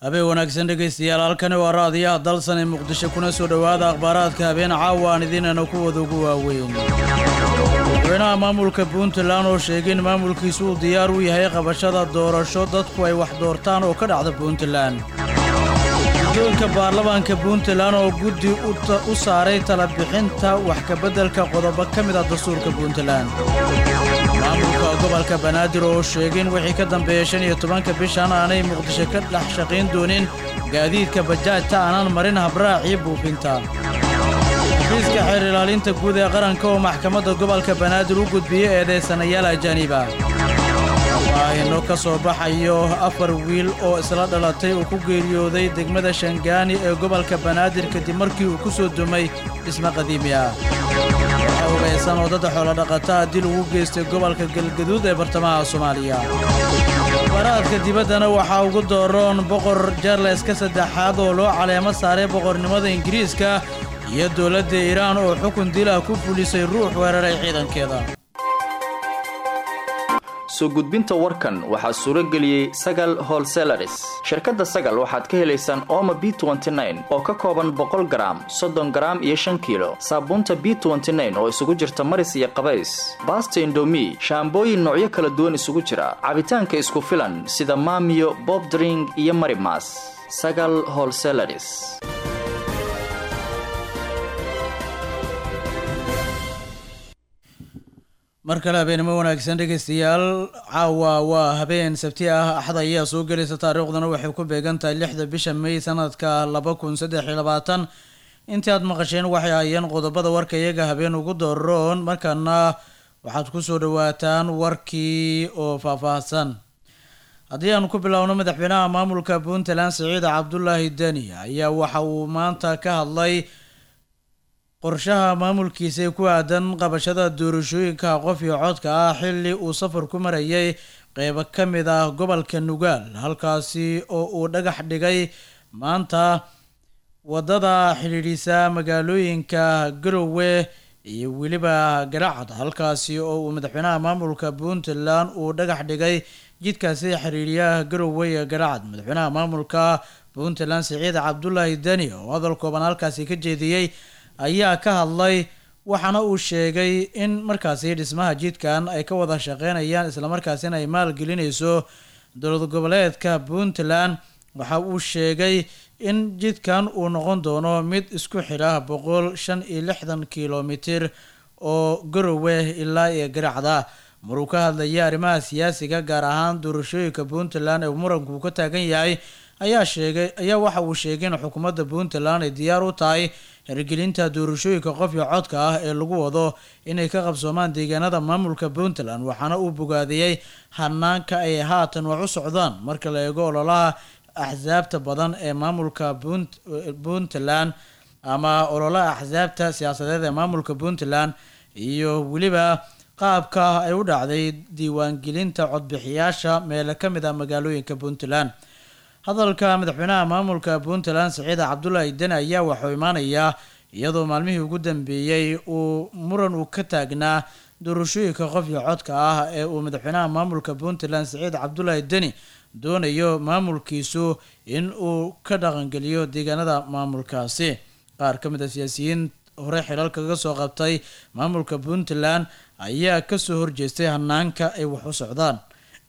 habeen wanaagsan dhegaystayaal halkani waa raadiyaha dalsan ee muqdisho kuna soo dhowaada akhbaaraadka habeen caawa aan idiinana kuwada ugu waaweyn madaxweynaha maamulka puntland oo sheegay in maamulkiisu uu diyaar u yahay qabashada doorasho dadku ay wax doortaan oo ka dhacda puntland guddoonka baarlamaanka puntland oo guddi u saaray talabixinta wax kabeddelka qodobo ka mid ah dastuurka puntland maamulka gobolka banaadir oo sheegay in wixii ka dambeeya shan iyo tobanka bishan aanay muqdisho ka dhex shaqayn doonin gaadiidka bajaajta aanan marin habraacii buufinta xafiiska xeer ilaalinta guud ee qaranka oo maxkamadda gobolka banaadir u gudbiyey eedeysanayaal ajaaniba faahino ka soo baxayo afar wiil oo isla dhalatay uu ku geeriyooday degmada shangaani ee gobolka banaadir kadib markii uu ku soo dumay dhismo qadiimi ah waxaa hubaysan oo dadda xoolodhaqataa dil ugu geystay gobolka galgaduud ee bartamaha soomaaliya baraadka dibaddana waxaa ugu dooroon boqor jarleska saddexaad oo loo caleemo saaray boqornimada ingiriiska iyo dowladda iiraan oo xukun dilah ku fulisay ruux weeraray ciidankeeda soo gudbinta warkan waxaa suuro geliyey sagal holselaris shirkadda sagal waxaad ka helaysaan ooma b oo ka kooban boqol garaam soddon garaam iyo shan kiilo saabuunta b oo isugu jirta maris iyo qabays baasta indomi shaambooyin noocyo kala duwan isugu jira cabitaanka isku filan sida maamiyo bobdring iyo marimas sagal holselaris mar kale habeenimo wanaagsan dhegaystayaal caawa waa habeen sabti ah axad ayaa soo gelaysa taariikhduna waxay ku beegan tahay lixda bisha may sanadka laba kun saddex iyo labaatan intii aad maqasheen waxay hayeen qodobada warka iyaga habeen ugu dooroon markaana waxaad kusoo dhawaataan warkii oo faahfaahsan haddii aanu ku biloawno madaxweynaha maamulka puntland siciid cabdulaahi deni ayaa waxa uu maanta ka hadlay qorshaha maamulkiisa ee ku aadan qabashada doorashooyinka qof iyo codka ah xilli uu safar ku marayay qeybo ka mid ah gobolka nugaal halkaasi oo uu dhagax dhigay maanta waddada xidhiidhisa magaalooyinka garowe iyo weliba garacad halkaasi oo uu madaxweynaha maamulka puntland uu dhagax dhigay jidkaasi xiriiriyaha garowe ee garacad madaxweynaha maamulka puntland siciid cabdulaahi deni oo hadal kooban halkaasi ka jeediyey ayaa ka hadlay waxaana uu sheegay in markaasi dhismaha jidkan ay ka wada shaqeynayaan islamarkaasina ay maalgelinayso dowlad goboleedka puntland waxa uu sheegay in jidkan uu noqon doono mid isku xidha boqol shan iyo lixdan kilomitir oo garowe ilaa iyo garacda maruu ka hadlayay arrimaha siyaasiga gaar ahaan doorashooyinka puntland ee muranku ka taagan yahay ayaa sheegay ayaa waxa uu sheegay in xukuumadda puntland ay diyaar u tahay hirgelinta doorashooyinka qof iyo codka ah ee lagu wado inay ka qabsoomaan deegaanada maamulka puntland waxaana uu bogaadiyey hanaanka ay haatan wax u socdaan marka la eego ololaha axsaabta badan ee maamulka puntland ama ololaha axsaabta siyaasadeed ee maamulka puntland iyo weliba qaabka ay u dhacday diiwaangelinta codbixiyaasha meelo ka mid ah magaalooyinka puntland hadalka madaxweynaha maamulka puntland siciid cabdulaahi deni ayaa waxuu imaanayaa iyadoo maalmihii ugu dambeeyey uu muran uu ka taagnaa doorashooyinka qof iyo codka ah ee uu madaxweynaha maamulka puntland siciid cabdulaahi deni doonayo maamulkiisu in uu ka dhaqangeliyo deegaanada maamulkaasi qaar ka mid a siyaasiyiin hore xilal kaga soo qabtay maamulka puntland ayaa kasoo horjeestay hanaanka ay wax u socdaan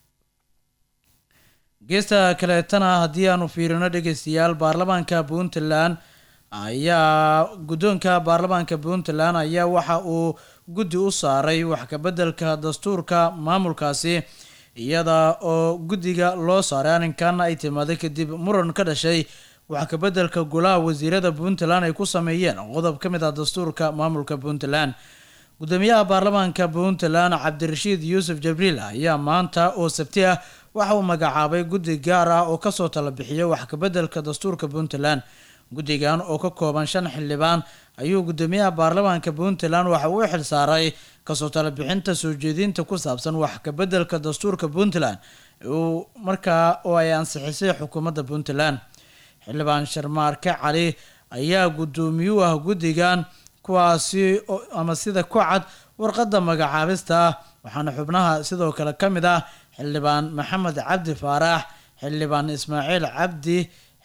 geesta kaleetana haddii aanu fiirino dhegeystayaal baarlamaanka puntland ayaa guddoonka baarlamaanka puntland ayaa waxa uu guddi u saaray wax kabeddelka dastuurka maamulkaasi iyada oo guddiga loo saaray arrinkan ay timaaday kadib muran ka dhashay wax kabeddelka golaha wasiirada puntland ay ku sameeyeen qodob ka mid ah dastuurka maamulka puntland gudoomiyaha baarlamaanka puntland cabdirashiid yuusuf jabriil ayaa maanta oo sabti ah waxa uu magacaabay guddi gaar ah oo kasoo tala bixiya wax kabeddelka dastuurka puntland guddigan oo ka kooban shan xildhibaan ayuu gudoomiyaha baarlamaanka puntland waxa uu u xil saaray kasoo tala bixinta soo jeedinta ku saabsan wax kabeddelka dastuurka puntland uu markaa oo ay ansixisay xukuumadda puntland xildhibaan sharmaarke cali ayaa gudoomiyuu ah guddigan kuwaasi ama sida ku cad warqadda magacaabista ah waxaana xubnaha sidoo kale ka mid ah xildhibaan maxamed cabdi faarax xildhibaan ismaaciil cabdi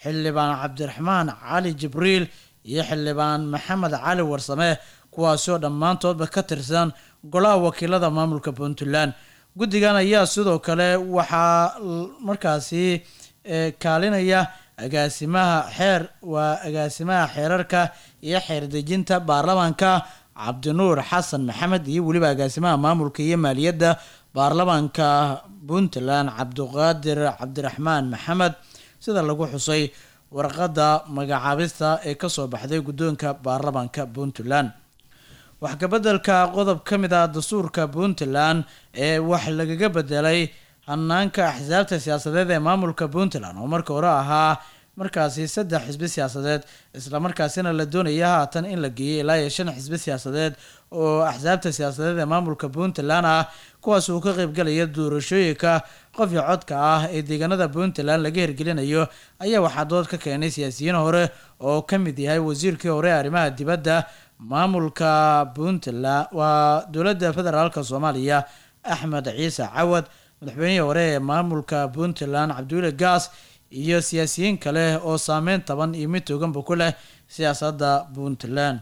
xildhibaan cabdiraxmaan cali jibriil iyo xildhibaan maxamed cali warsame kuwaasoo dhammaantoodba ka tirsan golaha wakiilada maamulka puntland guddigan ayaa sidoo kale waxaa markaasi kaalinaya agaasimaha xeer waa agaasimaha xeerarka iyo xeerdejinta baarlamaanka cabdinuur xasan maxamed iyo weliba agaasimaha maamulka iyo maaliyadda baarlamaanka puntland cabdiqaadir cabdiraxmaan maxamed sida lagu xusay warqadda magacaabista ee kasoo baxday guddoonka baarlamaanka puntland waxkabedelka qodob ka mid ah dastuurka puntland ee wax lagaga bedelay hanaanka axsaabta siyaasadeed ee maamulka puntland oo marka hore ahaa markaasi saddex xisbi siyaasadeed islamarkaasina la doonaya haatan in la geeyay ilaa iyo shan xisbi siyaasadeed oo axsaabta siyaasadeed ee maamulka puntland ah kuwaas uu ka qeybgalaya doorashooyinka qofii codka ah ee deegaanada puntland laga hirgelinayo ayaa waxaa dood ka keenay siyaasiyiin hore oo ka mid yahay wasiirkii hore ee arrimaha dibadda maamulka puntland waa dowladda federaalk soomaaliya axmed ciise cawad madaxweynihii hore ee maamulka puntland cabdiweli gaas iyo siyaasiyiin kale oo saameyn taban iyo mid toganba ku leh siyaasadda puntland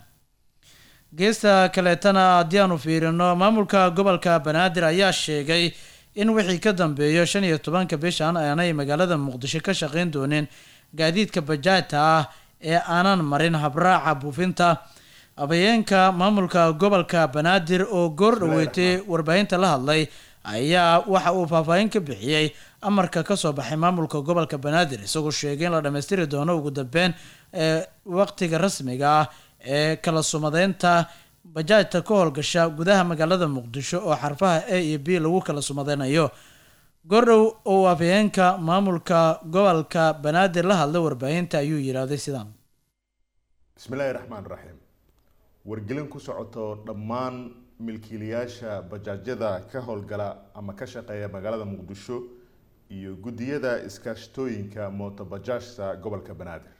geesta kaleetana haddii aanu fiirino maamulka gobolka banaadir ayaa sheegay in wixii ka dambeeyo shan iyo tobanka bishan aanay magaalada muqdisho ka shaqeyn doonin gaadiidka bajaajta ah ee aanan marin habraaca buufinta abayeenka maamulka gobolka banaadir oo goor dhaweetay warbaahinta la hadlay ayaa waxa uu faahfaahin ka bixiyey amarka kasoo baxay maamulka gobolka banaadir isagoo sheegay in la dhammaystiri doono ugu dambeyn ee waqtiga rasmiga ah ee kala sumadeynta bajaajta ka howlgasha gudaha magaalada muqdisho oo xarfaha a iyo b lagu kala sumadeynayo goordhow oo afhayeenka maamulka gobolka banaadir la hadlay warbaahinta ayuu yidhaahday sidaan bismillaahi raxmaan raxiim wargelin ku socoto dhammaan milkiilayaasha bajaajyada ka howlgala ama ka shaqeeya magaalada muqdisho iyo guddiyada iskaashtooyinka mootobajaajta gobolka banaadir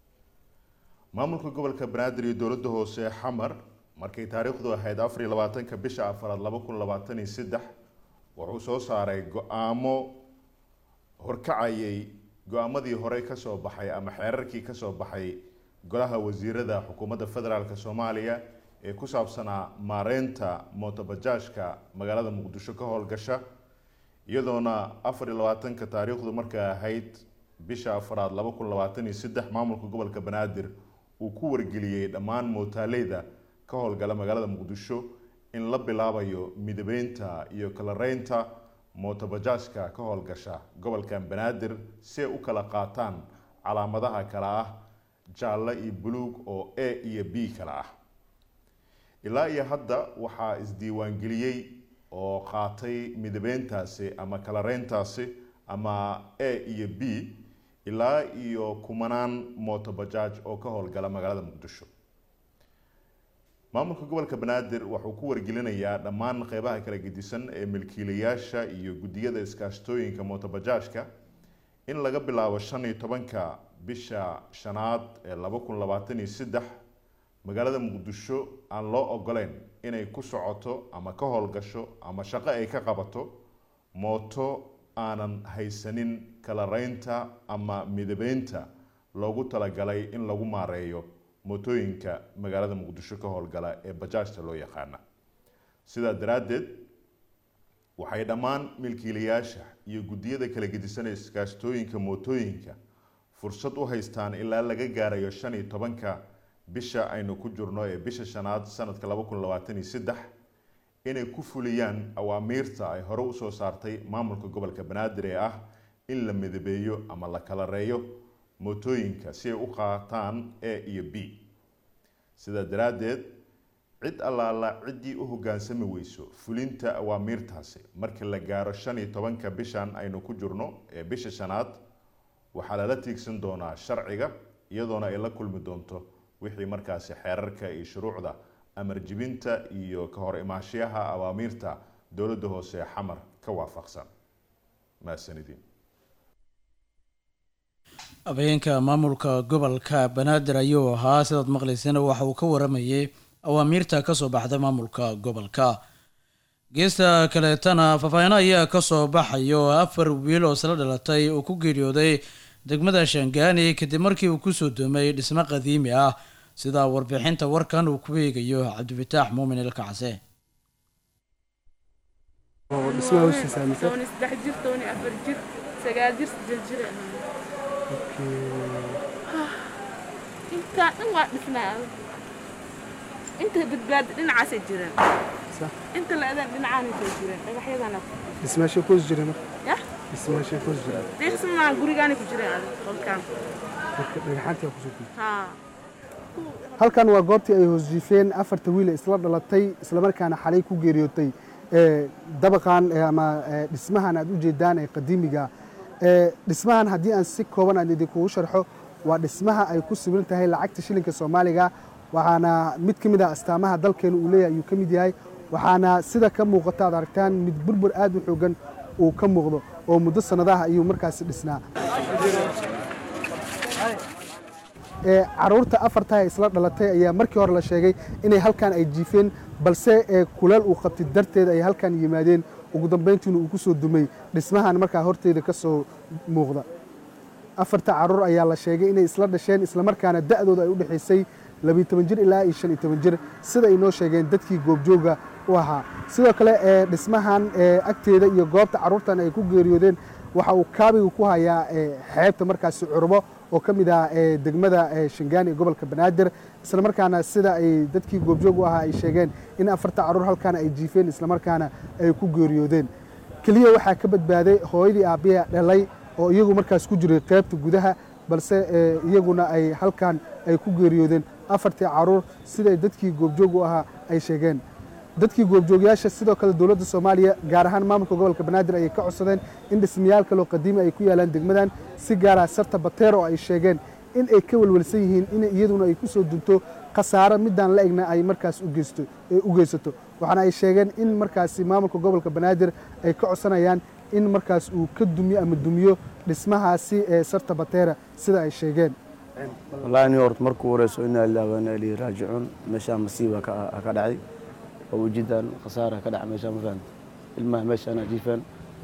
maamulka gobolka banaadir iyo dowladda hoose xamar markay taariikhdu ahayd afar iyo labaatanka bisha afaraad laba kun labaatan iyo saddex wuxuu soo saaray go-aamo horkacayay go-aamadii hore kasoo baxay ama xeerarkii kasoo baxay golaha wasiirada xukuumadda federaalk soomaaliya ee ku saabsanaa maareynta mootobajaajka magaalada muqdisho ka howlgasha iyadoona afar iyo labaatanka taariikhdu markay ahayd bisha afaraad laba kun labaatan iyo saddex maamulka gobolka banaadir uu ku wargeliyey dhammaan mootaaleyda ka howlgala magaalada muqdisho in la bilaabayo midabeynta iyo kalareynta mootobajaajka ka howlgasha gobolkan banaadir si ay u kala qaataan calaamadaha kale ah jaalle iyo buluug oo a iyo b kale ah ilaa iyo hadda waxaa isdiiwaangeliyey oo qaatay midabeyntaasi ama kalareyntaasi ama a iyo b ilaa iyo kumanaan mootobajaaj oo ka howlgala magaalada muqdisho maamulka gobolka banaadir wuxuu ku wargelinayaa dhammaan qeybaha kala gedisan ee milkiilayaasha iyo guddiyada iskaashtooyinka mootobajaajka in laga bilaabo shan iyo tobanka bisha shanaad ee laba kun labaatan iyo saddex magaalada muqdisho aan loo ogoleyn inay ku socoto ama ka howlgasho ama shaqo ay ka qabato mooto aanan haysanin kalareynta ama midabeynta loogu talagalay in lagu maareeyo mootooyinka magaalada muqdisho ka howlgala ee bajaajta loo yaqaana sidaa daraaddeed waxay dhammaan milkiilayaasha iyo guddiyada kala gedisanaya iskaashtooyinka mootooyinka fursad u haystaan ilaa laga gaarayo shan iyo tobanka bisha aynu ku jirno ee bisha shanaad sanadka laba kun labaatan iyo saddex inay ku fuliyaan awaamiirta ay hore usoo saartay maamulka gobolka banaadir ee ah in la midabeeyo ama la kalareeyo mootooyinka si ay u qaataan a iyo b sidaa daraaddeed cid allaala ciddii u hoggaansami weyso fulinta awaamiirtaasi markii la gaaro shan iyo tobanka bishan aynu ku jirno ee bisha shanaad waxaa lala tiigsan doonaa sharciga iyadoona ay la kulmi doonto wixii markaasi xeerarka iyo shuruucda amar jibinta iyo ka hor imaashiyaha awaamiirta dowladda hoose ee xamar ka waafaqsan mahadsanidin habeenka maamulka gobolka banaadir ayuu ahaa sidaad maqlaysana waxa uu ka waramayay awaamiirta kasoo baxday maamulka gobolka geesta kaleetana faahfaahino ayaa kasoo baxayo afar wiil oo isla dhalatay oo ku geeriyooday degmada shangaani kadib markii uu kusoo doomay dhismo qadiimi ah sida warbixinta warkan uu ku eegayo cabdifataax muumin ilkacse dhismaha hoshiisa mise toban iyo saddex jir toban iyo afar jir sagaal jir sideed jir intaa dhan waa dhisnaa inta badbaadi dhinacaasay jireen Sax. inta la-adan dhinacaanay soo jireen dhagaxyadana dhismaashay ku hoos jira marka yah dhismaashay ku hoos jira deeqsimaa gurigaanay ku jireen adig qolkaan marka dhagaxaantii kusoo gudbay haa halkan waa goobtii ay hoos jiifeen afarta wiil ee isla dhalatay islamarkaana xalay ku geeriyootay ee, dabaqan ee, ama ee, dhismahan aad u jeedaan ee qadiimiga ee, dhismahan haddii aan si kooban aan idinkugu sharxo waa dhismaha ay ku sawiran tahay lacagta shilinka soomaaliga waxaana mid ka mid ah astaamaha dalkeenu uu leeyahay ayuu ka mid yahay waxaana sida ka muuqata aad aragtaan mid burbur aad u xoogan uu ka muuqdo oo muddo sannadaha ayuu markaasi dhisnaa ee caruurta afarta ee isla dhalatay ayaa markii hore la sheegay inay halkan ay jiifeen balse ee kuleel uu qabtay darteed ay halkan yimaadeen ugu dambayntiina uu ku soo dumay dhismahan markaa horteeda ka soo muuqda afarta caruur ayaa la sheegay inay isla dhasheen islamarkaana da'dooda ay u dhexaysay labiyo toban jir ilaa iyo shan iyo toban jir sida ay noo sheegeen dadkii goobjooga u ahaa sidoo kale ee dhismahan ee agteeda iyo goobta caruurtan ay ku geeriyoodeen waxa uu kaabiga ku hayaa ee xeebta markaasi curbo oo ka mid ah ee degmada ee shangaani ee gobolka banaadir islamarkaana sida ay dadkii goobjoog u ahaa ay sheegeen in afarta caruur halkan ay jiifeen islamarkaana ay ku geeriyoodeen keliya waxaa ka badbaaday hooyadii aabbiya dhalay oo iyagu markaas ku jiray qaybta gudaha balse ee, iyaguna ay halkan ay ku geeriyoodeen afartii caruur siday dadkii goobjoog u ahaa ay sheegeen dadkii goobjoogyaasha sidoo kale dowladda soomaaliya gaar ahaan maamulka gobolka banaadir ayay ka codsadeen in dhismayaal kaloo qadiimi ay ku yaalaan degmadan si gaara sarta bateer oo ay sheegeen in ay ka welwelsan yihiin in iyaduna ay ku soo dunto khasaaro midaan la egna ay markaas u geysto ee u geysato waxaana ay sheegeen in markaasi maamulka gobolka banaadir ay ka codsanayaan in markaas uu ka dumiyo ama dumiyo dhismahaasi ee sarta bateera sida ay sheegeen wallaahi nin horta markuu horeyso inaa ilaahi wa inaa ilayhi raajicuun meeshaa masiiba ka ka dhacay oo ujidan khasaara ka dhaca meeshaa ma fahamta ilmaha meeshaana jiifaan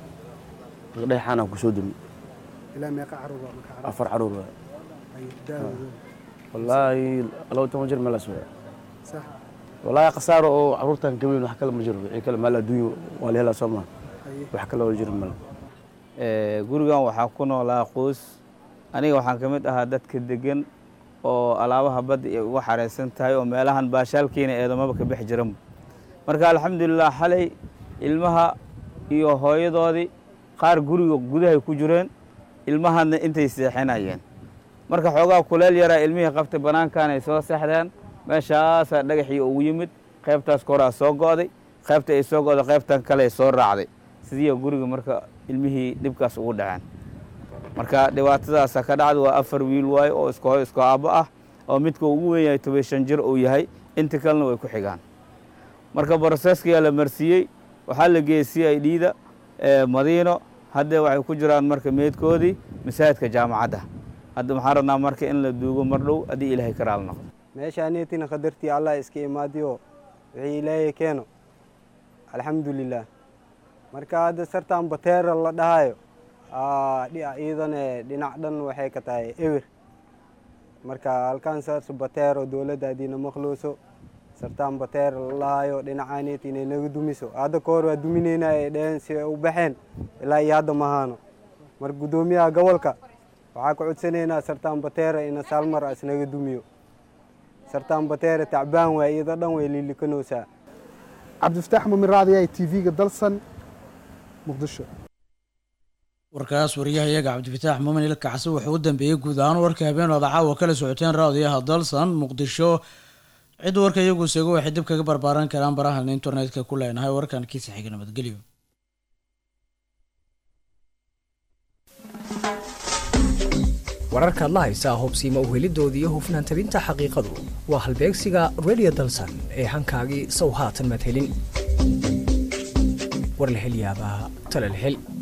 dhexaana ku soo dumi ilaa meeqa caruur waa marka caruur afar caruur waay ay da'dooda wallaahi laba toban jir meelaas waay sax wallaahi khasaaro oo caruurtan ka weyn wax kale ma jiro wixii kale maal adduunyo waa la helaa soo maha Haye. wax kale oo jiro male Ee, gurigan waxaa ku noolaa qoys aniga waxaan ka mid ahaa dadka degan oo alaabaha badda ay uga xareysan tahay oo meelahan baashaalkiina eedamaba ka bixi jiran marka alxamdulilah xalay ilmaha iyo hooyadoodii qaar guriga gudahay ku jireen ilmahana intay seexinayeen marka xoogaa kuleel yaraa ilmihii qabtay banaankan ay soo seexdeen meeshaasaa dhagaxii ugu yimid qaybtaas koraa soo go'day qaybta ay soo go'day qaybtan kale ay soo raacday sidii guriga marka ilmihii dhibkaas ugu dhaceen marka dhibaatadaasa ka dhacda waa afar wiil waaye oo isku hoy isku aabbo ah oo midka ugu weyn yahay toban shan jir uu yahay inta kalena way ku xigaan marka broseskiyaa la marsiiyey waxaa la geeyey c i d da madiino hadda waxay ku jiraan marka meedkoodii masaajidka jaamacadda hadda waxaan rabnaa marka in la duugo mar dhow haddii ilaahay ka raali noqdo meeshaaneetina qadartii allah iska imaadiyo wixii ilaahay keeno alxamdulilah marka hadda sartan bateera la dhahayo aa, dhi- iidane dhinac dhan waxay ka tahay ewer marka halkan saas bateero dowladda hadiina maqlooso sartan bateera la dhahayo dhinacaaneet inay naga dumiso hadda ka hor waa dumineyna ay dheheen si ay u baxeen ilaa iyo hadda mahaano marka guddoomiyaha gobolka waxaa ka codsanaynaa sartan bateera ina saalmar as naga dumiyo sartan bateera tacbaan waay iyada dhan way liilikanoosaa cabdifataax mumin raadiya t v-ga dalsan muqdisho warkaas wariyahayaga cabdifataax muumin ilkacsi wuxuu u dambeeyey guud ahaan warka habeenooda caawa kala socoteen raadiyaha dalsan muqdisho cid warka iyagu seego waxay dib kaga barbaaran karaan barahan internetka ku leenahay warkan kiisa xiga nabadgelyo wararkaad la haysaa hubsiima uhelidooda iyo hufnaan tabinta xaqiiqadu waa halbeegsiga radio dalsan ee hankaagii sow haatan madhelin war la hel yaabaa tala la hel